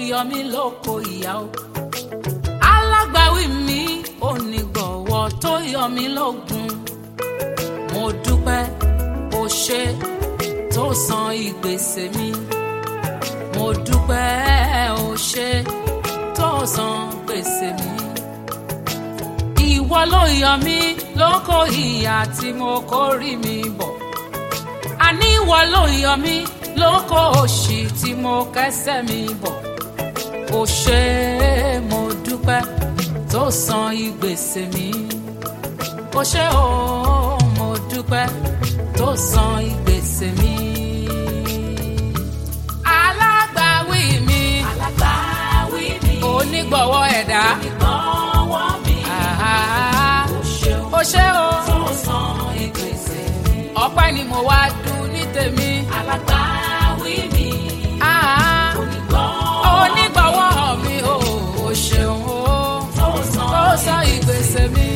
yọ mí lóko ìyá o alágbàwí mi onígbọ̀wọ́ tó yọ mí lógun mo dúpẹ́ o ṣe tó san ìgbésẹ̀ mi mo dúpẹ́ o ṣe tó san gbèsè mi ìwọ ló yọ mí lóko ìyà tí mo kórìí mi bọ̀ àní ìwọ ló yọ mí lóko òṣì tí mo kẹ́sẹ̀ mi bọ̀ ó ṣe é mo dúpẹ́ tó san ìgbésẹ̀ mi ó ṣe ó mo dúpẹ́ tó san ìgbésẹ̀ mi. alágbàwí mi alágbàwí mi onígbọ̀wọ́ ẹ̀dá ìgbọ̀wọ́ mi àhá, ó ṣeun ó ṣe ó tó san ìgbésẹ̀ mi ọpẹ́ ni mo wá dùn ní tèmi. alágbàwí mi àhá, onígbọ̀wọ́ onígbọ̀wọ́ mi ò ó ṣeun ó. tó ó san sọ ìgbésẹ̀ mi.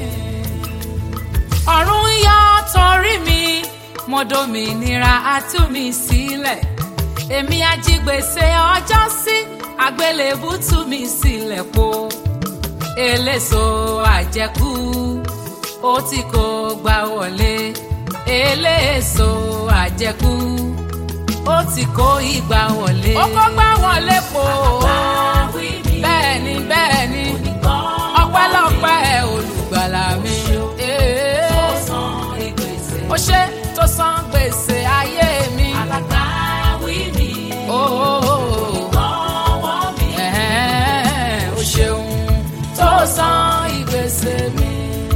ọ̀run yọ torí mi mo dòmìnira á tú mi sílẹ̀ èmi ajígbèsè ọjọ́ sí àgbélébù tú mi sílẹ̀ po eléso àjẹkù ó tí kò gbà wọlé eléso àjẹkù ó tí kò ìgbà wọlé. ó kó gbà wọlé po alágbàwí mi bẹ́ẹ̀ ni bẹ́ẹ̀ ni onígbọ̀wọ́ ọpẹ́lọpẹ́ olùgbàlà mi. tó san ìgbésẹ̀ ó ṣe tó san gbèsè ayé mi. alágbàwí mi onígbọ̀wọ́ mi ó ṣeun tó san ìgbésè mi.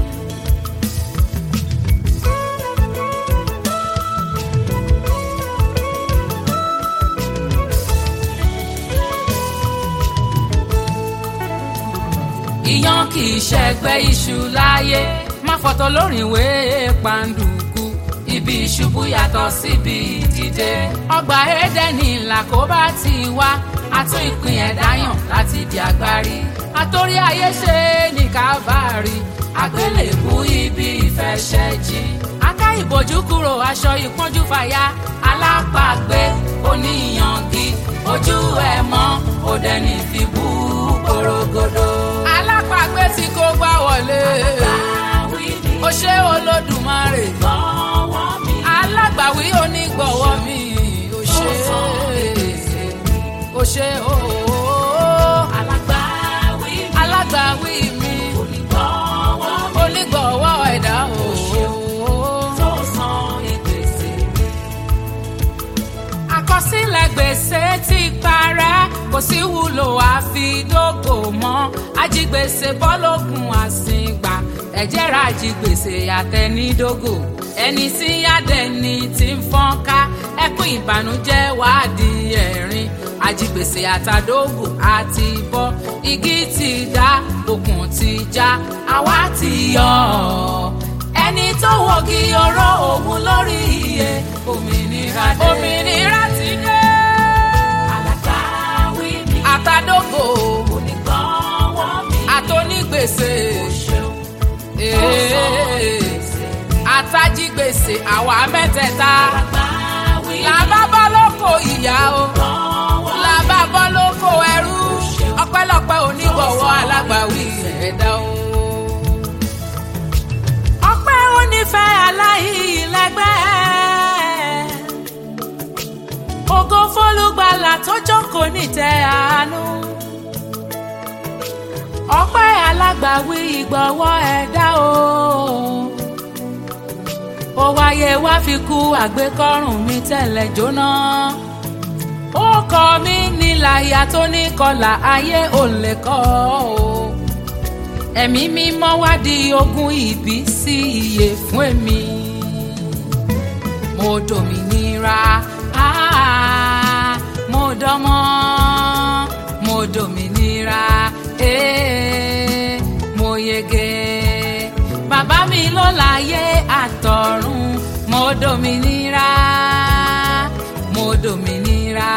ìyàn kì í ṣẹgbẹ́ iṣu láyé má fọ̀tọ̀ lórí ìwé pàǹdùkú ibi ìṣubú yàtọ̀ síbi ìdìde ọgbà édẹ́nì làkóbá ti wá àtún ìpín ẹ̀dá yàn láti di agbárí àtòrí ayé ṣe ní kábàárì àgbélébú ibi ìfẹsẹ̀jì aká ìbòjú kúrò aṣọ ìpọ́njú fàya alápàgbé oníyangi ojú ẹ̀ mọ́ òdẹ́ni fi bú korogodo. alápàgbé tí kò gbá wọlé alágbàwí mi ó ṣe olódùmarè onígbọ̀wọ́ mi alágbàwí onígbọ̀wọ́ mi ó ṣe ó ṣe ooo alágbàwí mi alágbàwí mi onígbọ̀wọ́ mi onígbọ̀wọ́ ẹ̀dá ooo. tó san ìgbésẹ̀ mi. àkọsílẹ̀ gbèsè ti parẹ́ kò sí wúlò àfidógò mọ́ ajigbèsè bọ́lógun àsìngbà ẹ̀jẹ̀ ra ajigbèsè àtẹnidógò ẹni tí yádẹni ti ń fọ́nká ẹkún ìbànújẹ́ wàá di ẹ̀rín ajigbèsè àtàdógò àti bọ́ igi ti dá okùn ti já àwa ti yọ ọ́ ẹni tó wọ́gi ọ̀rọ̀ òun lórí iye òmìnira dé. òmìnira ti dé. alágbàwí mi àtàdógò onígbọ̀wọ́ mi àtònígbèsè ṣeun tó san ìgbésẹ̀ mi. àtàjígbèsè àwa mẹ́tẹ̀ẹ̀ta alágbàwí mi làbá bọ́ lóko ìyá o onígbọ̀wọ́ làbá bọ́ lóko ẹrú ọpẹ́lọpẹ́ onígbọ̀wọ́ alágbàwí ẹ̀dá o. ọpẹ́ onífẹ́ aláìlẹ́gbẹ́ ògo fólúgbàlà tó jókòó nítẹ́ àánú ọpẹ́ alágbàwí ìgbọ̀wọ́ ẹ̀dá o ó wáyé wá fi kú àgbékọ́rùn mi tẹ́lẹ̀ jóná ó kọ mí níláyà tó ní kọlà ayé ò lè kọ́ o ẹ̀mí mímọ́ wá di ogún ìbí sí iye fún èmi mo dòmìnira ah, mo dánmọ́ mo dòmìnira eh, mo yege bàbá mi ló láyé àtọ̀run mo dòmìnira mo dòmìnira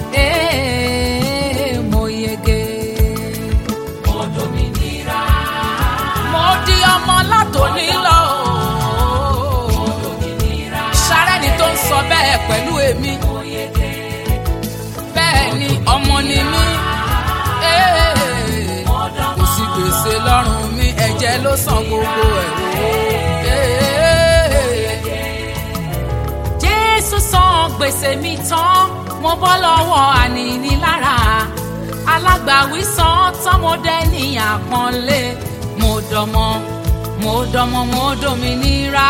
eh, mo yege mo dòmìnira mo di ọmọ látòní lọ mo dòmìnira sárẹ́ni tó ń sọ bẹ́ẹ̀ pẹ̀lú èmi mo yege bẹ́ẹ̀ ni ọmọ ni mí tèmi tán mo bọ́ lọ́wọ́ ànínílára alágbàwí san tọmọdé ní àpọ́nlé mo dọmọ mo dọmọ mo dominira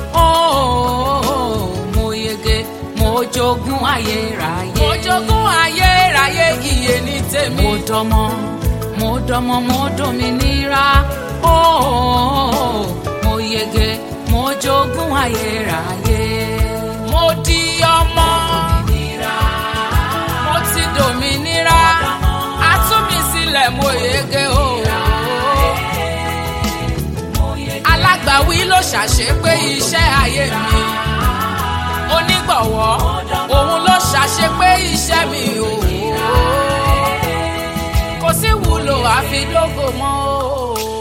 ooo mo yege mo jogún ayérayé. mo jogún ayérayé iye ní tèmi. mo dọmọ mo dọmọ mo dominira ooo mo yege mo jogún ayérayé. mo di ọmọ mo ti dominira a tú mi sílẹ̀ mo yege o. alágbàwí ló ṣàṣepé iṣẹ́ ayé mi onígbọ̀wọ́ òun ló ṣàṣepé iṣẹ́ mi o. kò sí wúlò àfi lógo mọ́ o.